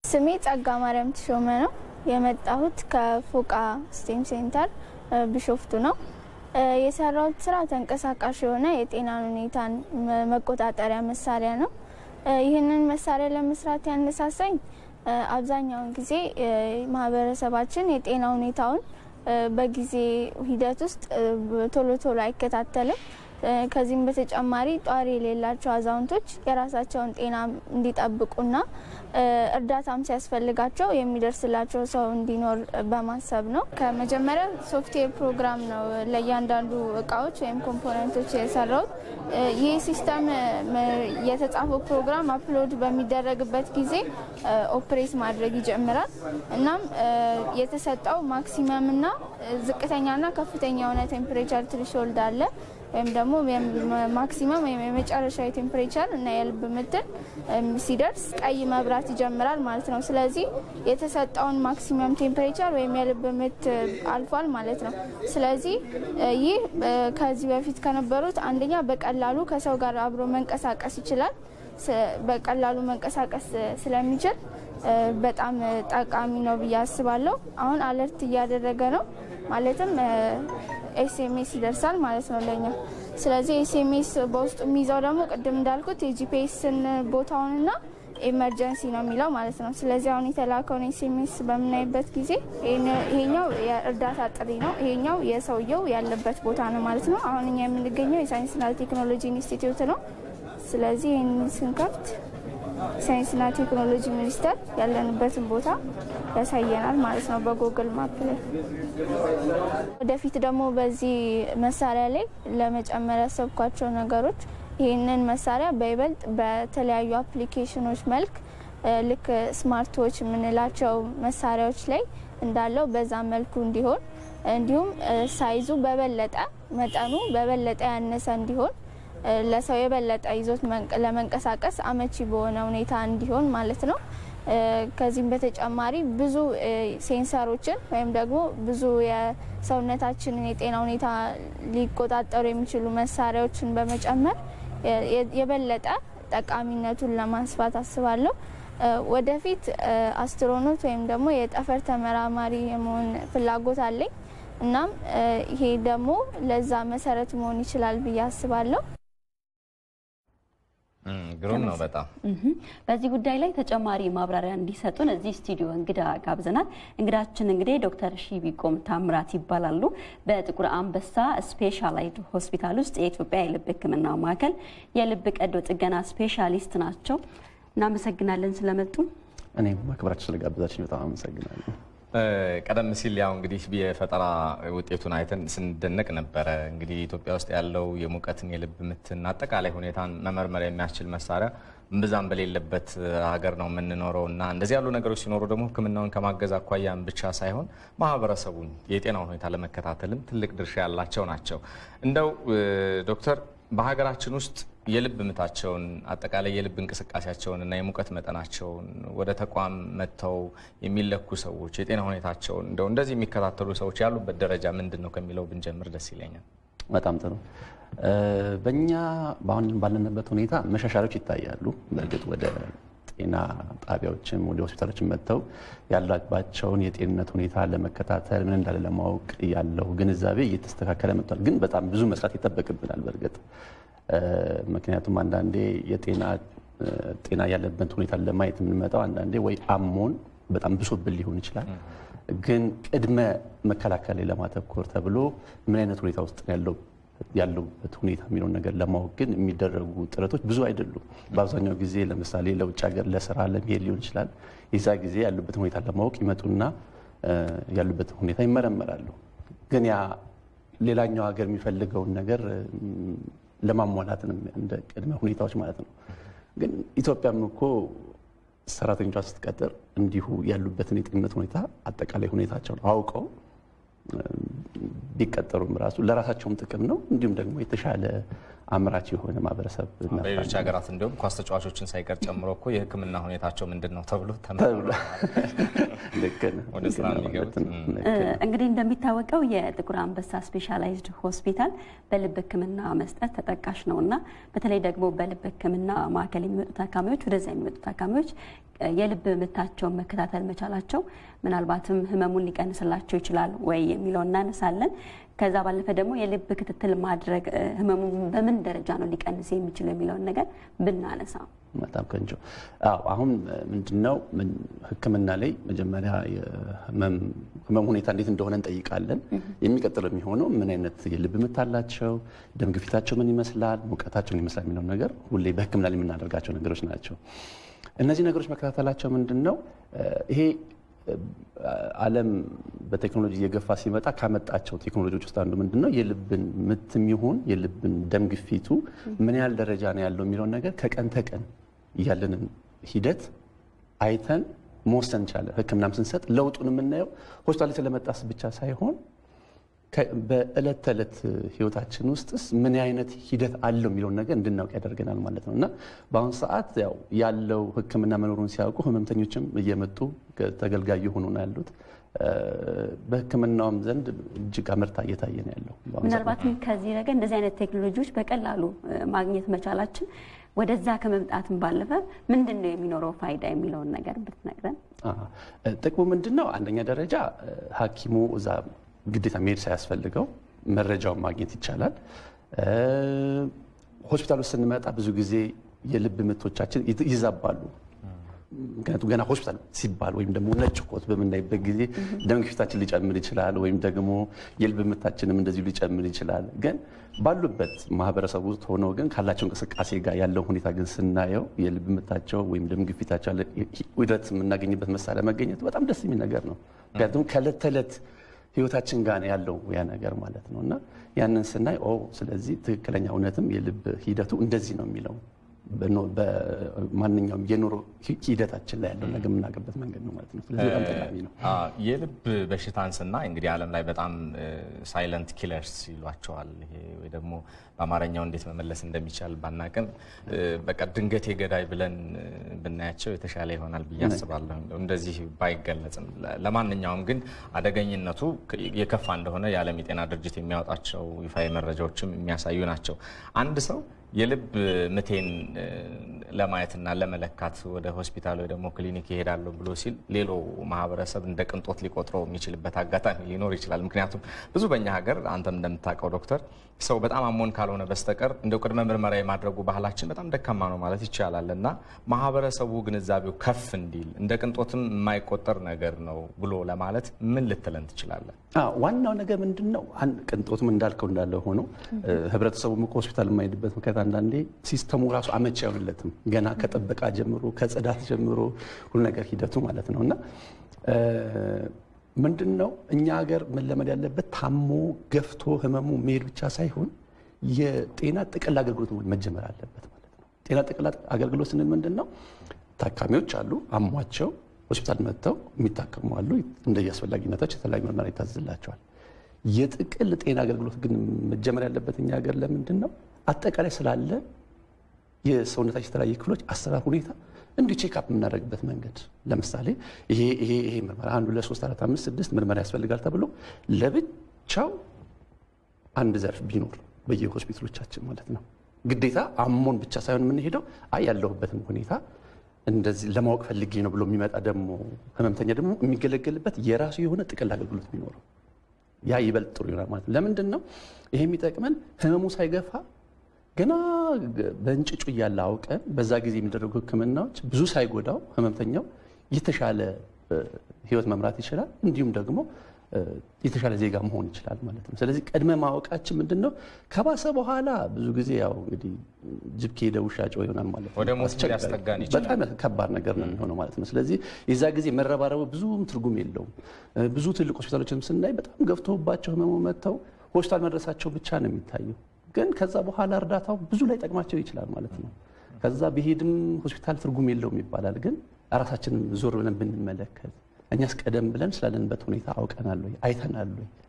ስሜ ጸጋ ማርያም ተሾመ ነው። የመጣሁት ከፎቃ ስቴም ሴንተር ቢሾፍቱ ነው። የሰራሁት ስራ ተንቀሳቃሽ የሆነ የጤናን ሁኔታን መቆጣጠሪያ መሳሪያ ነው። ይህንን መሳሪያ ለመስራት ያነሳሳኝ አብዛኛውን ጊዜ ማህበረሰባችን የጤና ሁኔታውን በጊዜ ሂደት ውስጥ ቶሎ ቶሎ አይከታተልም። ከዚህም በተጨማሪ ጧሪ የሌላቸው አዛውንቶች የራሳቸውን ጤና እንዲጠብቁና እርዳታም ሲያስፈልጋቸው የሚደርስላቸው ሰው እንዲኖር በማሰብ ነው። ከመጀመሪያ ሶፍትዌር ፕሮግራም ነው ለእያንዳንዱ እቃዎች ወይም ኮምፖነንቶች የሰራውት። ይህ ሲስተም የተጻፈው ፕሮግራም አፕሎድ በሚደረግበት ጊዜ ኦፕሬት ማድረግ ይጀምራል። እናም የተሰጠው ማክሲመምና ዝቅተኛና ከፍተኛ የሆነ ቴምፕሬቸር ትሪሾልድ አለ ወይም ደግሞ ማክሲመም ወይም የመጨረሻ ቴምፕሬቸር እና የልብ ምትን ሲደርስ ቀይ መብራት ይጀምራል ማለት ነው። ስለዚህ የተሰጠውን ማክሲመም ቴምፕሬቸር ወይም የልብ ምት አልፏል ማለት ነው። ስለዚህ ይህ ከዚህ በፊት ከነበሩት አንደኛ በቀላሉ ከሰው ጋር አብሮ መንቀሳቀስ ይችላል። በቀላሉ መንቀሳቀስ ስለሚችል በጣም ጠቃሚ ነው ብዬ አስባለሁ። አሁን አለርት እያደረገ ነው ማለትም ኤስኤምኤስ ይደርሳል ማለት ነው ለኛ። ስለዚህ ኤስኤምኤስ በውስጡ የሚይዘው ደግሞ ቅድም እንዳልኩት የጂፒኤስን ቦታውንና ኤመርጀንሲ ነው የሚለው ማለት ነው። ስለዚህ አሁን የተላከውን ኤስኤምኤስ በምናይበት ጊዜ ይሄኛው የእርዳታ ጥሪ ነው፣ ይሄኛው የሰውየው ያለበት ቦታ ነው ማለት ነው። አሁን እኛ የምንገኘው የሳይንስና ቴክኖሎጂ ኢንስቲትዩት ነው። ስለዚህ ይህን ስንከፍት ሳይንስና ቴክኖሎጂ ሚኒስቴር ያለንበትን ቦታ ያሳየናል ማለት ነው በጉግል ማፕ ላይ። ወደፊት ደግሞ በዚህ መሳሪያ ላይ ለመጨመር ያሰብኳቸው ነገሮች ይህንን መሳሪያ በይበልጥ በተለያዩ አፕሊኬሽኖች መልክ ልክ ስማርቶች የምንላቸው መሳሪያዎች ላይ እንዳለው በዛ መልኩ እንዲሆን እንዲሁም ሳይዙ በበለጠ መጠኑ በበለጠ ያነሰ እንዲሆን ለሰው የበለጠ ይዞት ለመንቀሳቀስ አመቺ በሆነ ሁኔታ እንዲሆን ማለት ነው። ከዚህም በተጨማሪ ብዙ ሴንሰሮችን ወይም ደግሞ ብዙ የሰውነታችንን የጤና ሁኔታ ሊቆጣጠሩ የሚችሉ መሳሪያዎችን በመጨመር የበለጠ ጠቃሚነቱን ለማስፋት አስባለሁ። ወደፊት አስትሮኖት ወይም ደግሞ የጠፈር ተመራማሪ የመሆን ፍላጎት አለኝ። እናም ይሄ ደግሞ ለዛ መሰረት መሆን ይችላል ብዬ አስባለሁ። ግሩም ነው በጣም። በዚህ ጉዳይ ላይ ተጨማሪ ማብራሪያ እንዲሰጡን እዚህ ስቱዲዮ እንግዳ ጋብዘናል። እንግዳችን እንግዲህ ዶክተር ሺቢቆም ታምራት ይባላሉ። በጥቁር አንበሳ ስፔሻላይዝድ ሆስፒታል ውስጥ የኢትዮጵያ የልብ ሕክምና ማዕከል የልብ ቀዶ ጥገና ስፔሻሊስት ናቸው። እናመሰግናለን ስለመጡ። እኔም ማክበራችሁ ስለጋበዛችን በጣም አመሰግናለሁ። ቀደም ሲል ያው እንግዲህ የፈጠራ ውጤቱን አይተን ስንደነቅ ነበረ። እንግዲህ ኢትዮጵያ ውስጥ ያለው የሙቀትን የልብ ምትን አጠቃላይ ሁኔታን መመርመር የሚያስችል መሳሪያ እምብዛም በሌለበት ሀገር ነው የምንኖረው እና እንደዚህ ያሉ ነገሮች ሲኖሩ ደግሞ ሕክምናውን ከማገዝ አኳያም ብቻ ሳይሆን ማህበረሰቡን የጤና ሁኔታ ለመከታተልም ትልቅ ድርሻ ያላቸው ናቸው። እንደው ዶክተር በሀገራችን ውስጥ የልብ ምታቸውን አጠቃላይ የልብ እንቅስቃሴያቸውን እና የሙቀት መጠናቸውን ወደ ተቋም መጥተው የሚለኩ ሰዎች የጤና ሁኔታቸውን እንደው እንደዚህ የሚከታተሉ ሰዎች ያሉበት ደረጃ ምንድን ነው ከሚለው ብንጀምር ደስ ይለኛል። በጣም ጥሩ። በእኛ በአሁን ባለንበት ሁኔታ መሻሻሎች ይታያሉ። በእርግጥ ወደ ጤና ጣቢያዎችም ወደ ሆስፒታሎችም መጥተው ያለባቸውን የጤንነት ሁኔታ ለመከታተል ምን እንዳለ ለማወቅ ያለው ግንዛቤ እየተስተካከለ መጥቷል። ግን በጣም ብዙ መስራት ይጠበቅብናል በእርግጥ ምክንያቱም አንዳንዴ የጤና ጤና ያለበት ሁኔታ ለማየት የምንመጣው አንዳንዴ ወይ አሞን በጣም ብሶብን ሊሆን ይችላል። ግን ቅድመ መከላከል ላይ ለማተኮር ተብሎ ምን አይነት ሁኔታ ውስጥ ያለው ያለውበት ሁኔታ የሚለውን ነገር ለማወቅ ግን የሚደረጉ ጥረቶች ብዙ አይደሉም። በአብዛኛው ጊዜ ለምሳሌ ለውጭ ሀገር ለስራ ለመሄድ ሊሆን ይችላል። የዛ ጊዜ ያሉበትን ሁኔታ ለማወቅ ይመጡና ያሉበትን ሁኔታ ይመረመራሉ። ግን ያ ሌላኛው ሀገር የሚፈልገውን ነገር ለማሟላት እንደ ቅድመ ሁኔታዎች ማለት ነው። ግን ኢትዮጵያም እኮ ሰራተኞቿ ስትቀጥር እንዲሁ ያሉበትን የጤንነት ሁኔታ አጠቃላይ ሁኔታቸውን አውቀው ቢቀጠሩም ራሱ ለራሳቸውም ጥቅም ነው። እንዲሁም ደግሞ የተሻለ አምራች የሆነ ማህበረሰብ በሌሎች ሀገራት እንዲሁም ኳስ ተጫዋቾችን ሳይቀር ጨምሮ እኮ የሕክምና ሁኔታቸው ምንድን ነው ተብሎ ወደ ስራ የሚገቡት እንግዲህ እንደሚታወቀው የጥቁር አንበሳ ስፔሻላይዝድ ሆስፒታል በልብ ሕክምና መስጠት ተጠቃሽ ነው እና በተለይ ደግሞ በልብ ሕክምና ማዕከል የሚመጡ ታካሚዎች ወደዚያ የሚመጡ ታካሚዎች የልብ ምታቸውን መከታተል መቻላቸው ምናልባትም ህመሙን ሊቀንስላቸው ይችላል ወይ የሚለው እናነሳለን። ከዛ ባለፈ ደግሞ የልብ ክትትል ማድረግ ህመሙ በምን ደረጃ ነው ሊቀንስ የሚችለው የሚለውን ነገር ብናነሳ በጣም ቆንጆ። አዎ አሁን ምንድነው ህክምና ላይ መጀመሪያ ህመም ሁኔታ እንዴት እንደሆነ እንጠይቃለን። የሚቀጥለው የሚሆነው ምን አይነት የልብ ምት አላቸው፣ ደም ግፊታቸው ምን ይመስላል፣ ሙቀታቸው ምን ይመስላል የሚለው ነገር ሁሌ በህክምና ላይ የምናደርጋቸው ነገሮች ናቸው። እነዚህ ነገሮች መከታተላቸው ምንድን ነው ይሄ ዓለም በቴክኖሎጂ እየገፋ ሲመጣ ካመጣቸው ቴክኖሎጂዎች ውስጥ አንዱ ምንድን ነው የልብን ምትም ይሁን የልብን ደም ግፊቱ ምን ያህል ደረጃ ነው ያለው የሚለውን ነገር ከቀን ተቀን ያለንን ሂደት አይተን መወሰን እንችላለን። ህክምናም ስንሰጥ ለውጡን የምናየው ሆስፒታል ስለመጣስ ብቻ ሳይሆን በእለት ተዕለት ህይወታችን ውስጥስ ምን አይነት ሂደት አለው የሚለውን ነገር እንድናውቅ ያደርገናል ማለት ነው እና በአሁኑ ሰዓት ያው ያለው ህክምና መኖሩን ሲያውቁ ህመምተኞችም እየመጡ ተገልጋይ የሆኑ ነው ያሉት። በህክምናውም ዘንድ እጅግ አመርታ እየታየ ነው ያለው። ምናልባትም ከዚህ ረገድ እንደዚህ አይነት ቴክኖሎጂዎች በቀላሉ ማግኘት መቻላችን ወደዛ ከመምጣትም ባለፈ ምንድን ነው የሚኖረው ፋይዳ የሚለውን ነገር ብትነግረን። ጥቅሙ ምንድን ነው? አንደኛ ደረጃ ሐኪሙ እዛ ግዴታ መሄድ ሳያስፈልገው መረጃውን ማግኘት ይቻላል። ሆስፒታል ውስጥ ስንመጣ ብዙ ጊዜ የልብ ምቶቻችን ይዛባሉ። ምክንያቱም ገና ሆስፒታል ሲባል ወይም ደግሞ ነጭ ኮት በምናይበት ጊዜ ደም ግፊታችን ሊጨምር ይችላል፣ ወይም ደግሞ የልብ ምታችንም እንደዚሁ ሊጨምር ይችላል። ግን ባሉበት ማህበረሰብ ውስጥ ሆነው ግን ካላቸው እንቅስቃሴ ጋር ያለው ሁኔታ ግን ስናየው የልብ ምታቸው ወይም ደም ግፊታቸው ውደት የምናገኝበት መሳሪያ መገኘቱ በጣም ደስ የሚል ነገር ነው። ምክንያቱም ከእለት ተዕለት ህይወታችን ጋር ያለው ያ ነገር ማለት ነው እና ያንን ስናይ ኦ ስለዚህ ትክክለኛ እውነትም የልብ ሂደቱ እንደዚህ ነው የሚለው በማንኛውም የኑሮ ሂደታችን ላይ ያለው ነገር የምናገበት መንገድ ነው ማለት ነው። ስለዚህ በጣም ጠቃሚ ነው። የልብ በሽታን ስናይ እንግዲህ ዓለም ላይ በጣም ሳይለንት ኪለርስ ይሏቸዋል። ይሄ ወይ ደግሞ በአማርኛው እንዴት መመለስ እንደሚቻል ባናቅም በቃ ድንገት የገዳይ ብለን ብናያቸው የተሻለ ይሆናል ብዬ አስባለሁ። እንደዚህ ባይገለጽም ለማንኛውም ግን አደገኝነቱ የከፋ እንደሆነ የዓለም የጤና ድርጅት የሚያወጣቸው ይፋዊ መረጃዎችም የሚያሳዩ ናቸው። አንድ ሰው የልብ ምቴን ለማየትና ለመለካት ወደ ሆስፒታል ወይ ደግሞ ክሊኒክ ይሄዳለሁ ብሎ ሲል ሌሎ ማህበረሰብ እንደ ቅንጦት ሊቆጥረው የሚችልበት አጋጣሚ ሊኖር ይችላል። ምክንያቱም ብዙ በእኛ ሀገር አንተም እንደምታውቀው ዶክተር ሰው በጣም አሞን ካልሆነ በስተቀር እንደው ቅድመ ምርመራ የማድረጉ ባህላችን በጣም ደካማ ነው ማለት ይቻላል እና ማህበረሰቡ ግንዛቤው ከፍ እንዲል እንደ ቅንጦትም የማይቆጠር ነገር ነው ብሎ ለማለት ምን ልትለን ትችላለን? ዋናው ነገር ምንድን ነው? ቅንጦትም እንዳልከው እንዳለ ሆኖ ህብረተሰቡም እኮ ሆስፒታል የማይሄድበት ምክንያት አንዳንዴ ሲስተሙ ራሱ አመቺ አይሆንለትም። ገና ከጥበቃ ጀምሮ ከጽዳት ጀምሮ ሁሉ ነገር ሂደቱ ማለት ነው እና ምንድን ነው እኛ ሀገር መለመድ ያለበት ታሞ ገፍቶ ህመሙ መሄድ ብቻ ሳይሆን የጤና ጥቅል አገልግሎት መጀመር አለበት ማለት ነው። ጤና ጥቅል አገልግሎት ስንል ምንድን ነው? ታካሚዎች አሉ አሟቸው ሆስፒታል መጥተው የሚታከሙ አሉ። እንደየ አስፈላጊነታቸው የተለያዩ ምርመራ ይታዘዝላቸዋል። የጥቅል ጤና አገልግሎት ግን መጀመር ያለበት እኛ ሀገር ለምንድን ነው አጠቃላይ ስላለ የሰውነታችን የተለያየ ክፍሎች አሰራር ሁኔታ እንዲሁ ቼክአፕ የምናደርግበት መንገድ ለምሳሌ ይሄ ይሄ ይሄ ምርመራ አንዱ ለሶስት አራት አምስት ስድስት ምርመራ ያስፈልጋል ተብሎ ለብቻው አንድ ዘርፍ ቢኖር በየሆስፒታሎቻችን ማለት ነው። ግዴታ አሞን ብቻ ሳይሆን የምንሄደው አይ ያለሁበትም ሁኔታ እንደዚህ ለማወቅ ፈልጌ ነው ብሎ የሚመጣ ደግሞ ህመምተኛ ደግሞ የሚገለገልበት የራሱ የሆነ ጥቅል አገልግሎት ቢኖረው ያ ይበልጥ ጥሩ ይሆናል ማለት ነው። ለምንድን ነው ይሄ የሚጠቅመን ህመሙ ሳይገፋ ገና በእንጭጩ እያለ አውቀን በዛ ጊዜ የሚደረጉ ህክምናዎች ብዙ ሳይጎዳው ህመምተኛው የተሻለ ህይወት መምራት ይችላል። እንዲሁም ደግሞ የተሻለ ዜጋ መሆን ይችላል ማለት ነው። ስለዚህ ቅድመ ማወቃችን ምንድን ነው? ከባሰ በኋላ ብዙ ጊዜ ያው እንግዲህ ጅብ ከሄደ ውሻ ጮኸ ይሆናል ማለት ነው። ወደ ሞት ሊያስጠጋን ይችላል። በጣም ከባድ ነገር ነው የሚሆነው ማለት ነው። ስለዚህ የዛ ጊዜ መረባረቡ ብዙም ትርጉም የለውም። ብዙ ትልቅ ሆስፒታሎችንም ስናይ በጣም ገፍቶባቸው ህመሙ መጥተው ሆስፒታል መድረሳቸው ብቻ ነው የሚታየው። ግን ከዛ በኋላ እርዳታው ብዙ ላይ ጠቅማቸው ይችላል ማለት ነው። ከዛ ቢሄድም ሆስፒታል ትርጉም የለውም ይባላል። ግን ራሳችንን ዞር ብለን ብንመለከት እኛስ ቀደም ብለን ስላለንበት ሁኔታ አውቀናል ወይ አይተናል ወይ?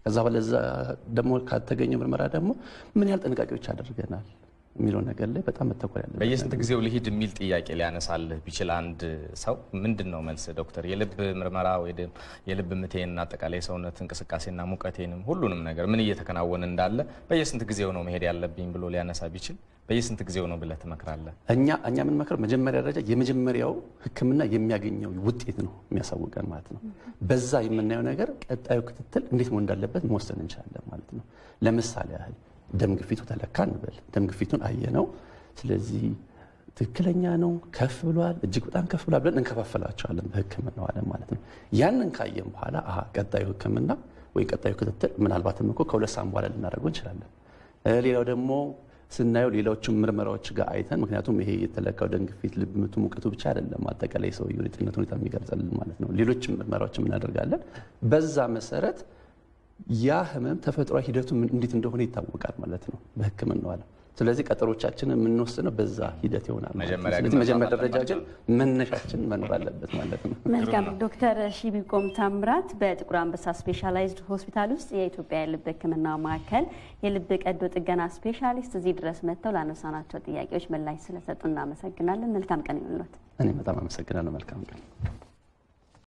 ከዛ በለዛ ደግሞ ካተገኘው ምርመራ ደግሞ ምን ያህል ጥንቃቄዎች አድርገናል የሚለው ነገር ላይ በጣም መተኮር ያለበት በየስንት ጊዜው ልሂድ የሚል ጥያቄ ሊያነሳልህ ቢችል አንድ ሰው ምንድን ነው መልስ? ዶክተር የልብ ምርመራ ወይ የልብ ምቴን አጠቃላይ የሰውነት እንቅስቃሴና ሙቀቴንም ሁሉንም ነገር ምን እየተከናወነ እንዳለ በየስንት ጊዜው ነው መሄድ ያለብኝ ብሎ ሊያነሳ ቢችል በየስንት ጊዜው ነው ብለህ ትመክራለህ? እኛ እኛ የምንመክረው መጀመሪያ ደረጃ የመጀመሪያው ሕክምና የሚያገኘው ውጤት ነው የሚያሳውቀን ማለት ነው። በዛ የምናየው ነገር ቀጣዩ ክትትል እንዴት መሆን እንዳለበት መወሰን እንችላለን ማለት ነው። ለምሳሌ ያህል ደም ግፊቱ ተለካ እንበል። ደም ግፊቱን አየነው። ስለዚህ ትክክለኛ ነው፣ ከፍ ብሏል፣ እጅግ በጣም ከፍ ብሏል ብለን እንከፋፈላቸዋለን በሕክምናው ዓለም ማለት ነው። ያንን ካየን በኋላ አሀ ቀጣዩ ሕክምና ወይ ቀጣዩ ክትትል ምናልባትም እኮ ከሁለት ሳምንት በኋላ ልናደርገው እንችላለን። ሌላው ደግሞ ስናየው ሌሎችም ምርመራዎች ጋር አይተን ምክንያቱም ይሄ የተለካው ደም ግፊት፣ ልብ ምቱ፣ ሙቀቱ ብቻ አይደለም አጠቃላይ ሰውየው የጤንነት ሁኔታ የሚገልጸልን ማለት ነው። ሌሎችም ምርመራዎችም እናደርጋለን። በዛ መሰረት ያ ህመም ተፈጥሯዊ ሂደቱ እንዴት እንደሆነ ይታወቃል ማለት ነው በህክምናው ዓለም። ስለዚህ ቀጠሮቻችንን የምንወስነው በዛ ሂደት ይሆናል ማለት ነው። መጀመሪያ ስለዚህ ግን መጀመሪያ መስራት ደረጃ ግን መነሻችን መኖር አለበት ማለት ነው። መልካም ዶክተር ሺቢቆም ታምራት በጥቁር አንበሳ ስፔሻላይዝድ ሆስፒታል ውስጥ የኢትዮጵያ የልብ ሕክምና ማዕከል የልብ ቀዶ ጥገና ስፔሻሊስት እዚህ ድረስ መጥተው ላነሳናቸው ጥያቄዎች ምላሽ ስለሰጡ እናመሰግናለን። መልካም ቀን ይሁንልዎት። እኔ በጣም አመሰግናለሁ። መልካም ቀን